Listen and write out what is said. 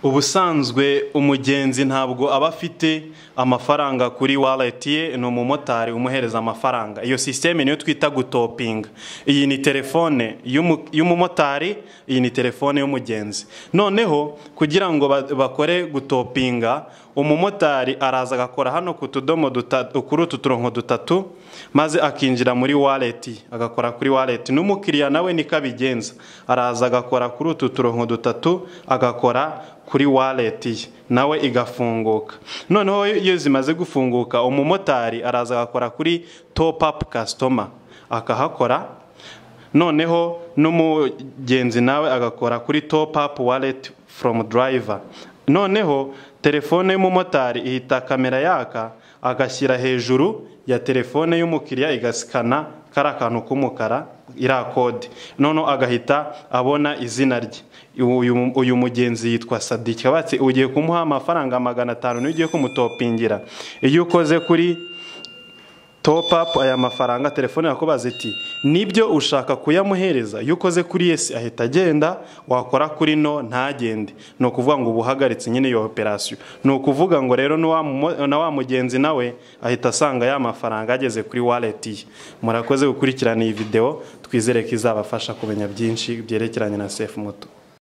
ubusanzwe umugenzi ntabwo aba afite amafaranga kuri wallet ye ni umumotari umuhereza amafaranga iyo sisiteme niyo twita gutopinga iyi ni telefone y'umumotari iyi ni telefone y'umugenzi noneho kugira ngo bakore gutopinga umumotari araza agakora hano ku tudomo kuri utu turongo dutatu maze akinjira muri wallet agakora kuri wallet n'umukiriya nawe niko abigenza araza agakora kuri utu turongo dutatu agakora kuri wallet ye nawe igafunguka noneho iyo zimaze gufunguka umumotari araza agakora kuri top up customer akahakora noneho n'umugenzi nawe agakora kuri top up wallet from driver noneho telefone y'umumotari ihita kamera yaka agashyira hejuru ya telefone y'umukiriya igasikana kari akantu k'umukara iriya kode noneho agahita abona izina rye uyu mugenzi yitwa sadiki batse ugiye kumuha amafaranga magana atanu niyo ugiye kumutopingira iyo ukoze kuri topu apu aya mafaranga telefone yakubaza iti nibyo ushaka kuyamuhereza iyo ukoze kuri yesi ahita agenda wakora kuri no ntagende ni ukuvuga ngo uba uhagaritse nyine iyo operasiyo ni ukuvuga ngo rero na wa mugenzi nawe ahita asanga ya mafaranga ageze kuri waleti ye murakoze gukurikirana iyi videwo twizere ko izabafasha kumenya byinshi byerekeranye na sefu muto